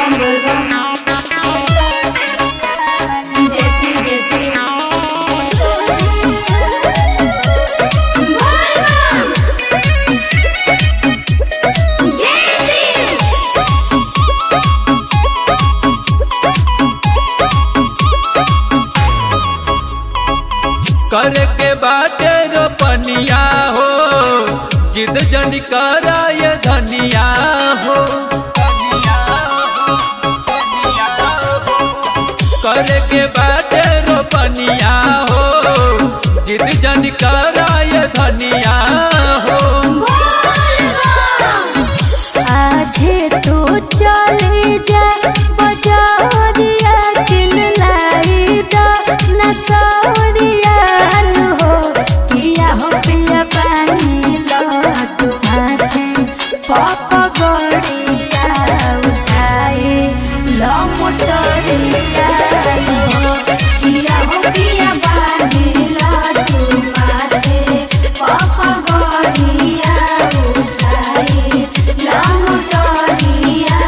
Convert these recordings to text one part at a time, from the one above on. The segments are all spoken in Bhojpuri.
बम बोल बम जैसी जैसी बोल बम जैसी करे के बाटे रोपनिया हो जिद जन करा ये धनिया हो करे के बाटे रोपनिया हो जिद जन करा ये धनिया हो आजे तू चले जा बजरिया किन लाई द नसरिया नु हो किया हो पिया पानी लो तू हाथे पप गड़िया उठाए लो मोटरिया नु हो किया हो किया बांधिला तू माथे पापा गोरिया उठाई लामुटोरिया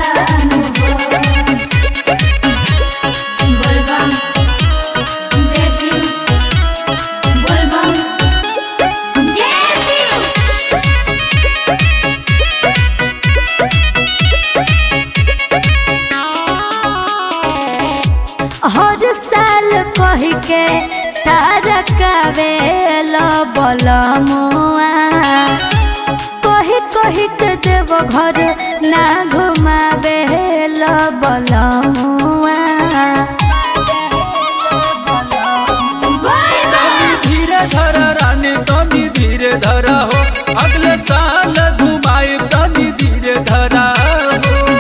बोल बम जय शिव बोल बम जय शिव हर साल कह के तारा कावेलो बलमुआ कही कही के देव घर ना घुमावे लो बलमुआ धीरे धर रानी तनी धीरे धरा हो अगले साल घुमाई तनी धीरे धरा हो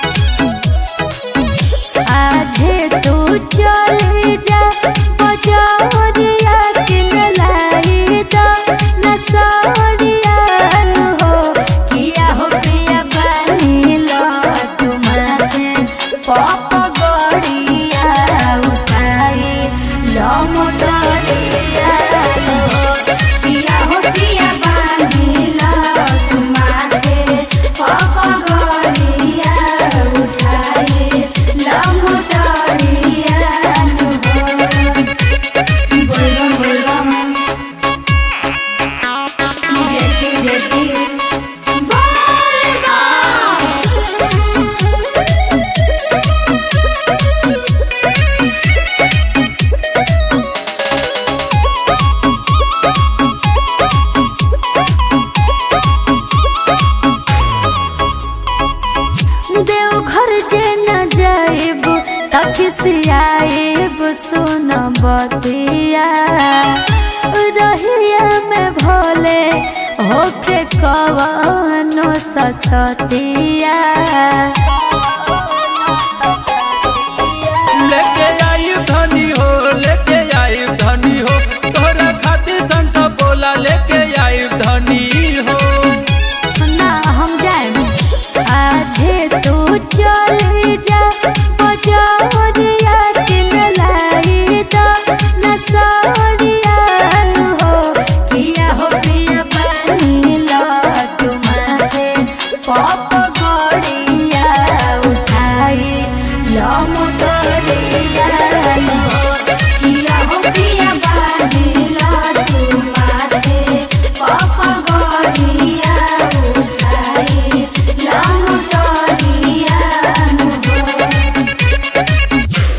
आजे तू चले जा बजरिया किन लाई द नसरिया नु हो किया हो पिया पानी लो तुम्हारे पप गड़िया उठाई लो मोटरिया नु हो किया हो किया बांधिला तू माथे पापा गोरिया उठाई लामुटोरिया बोल बम बोल बम जैसी जैसी बोल बम देवघर जे न जाइब तखिसियाइब सुन बतिया रहिया में भोले होके कवनो ससतिया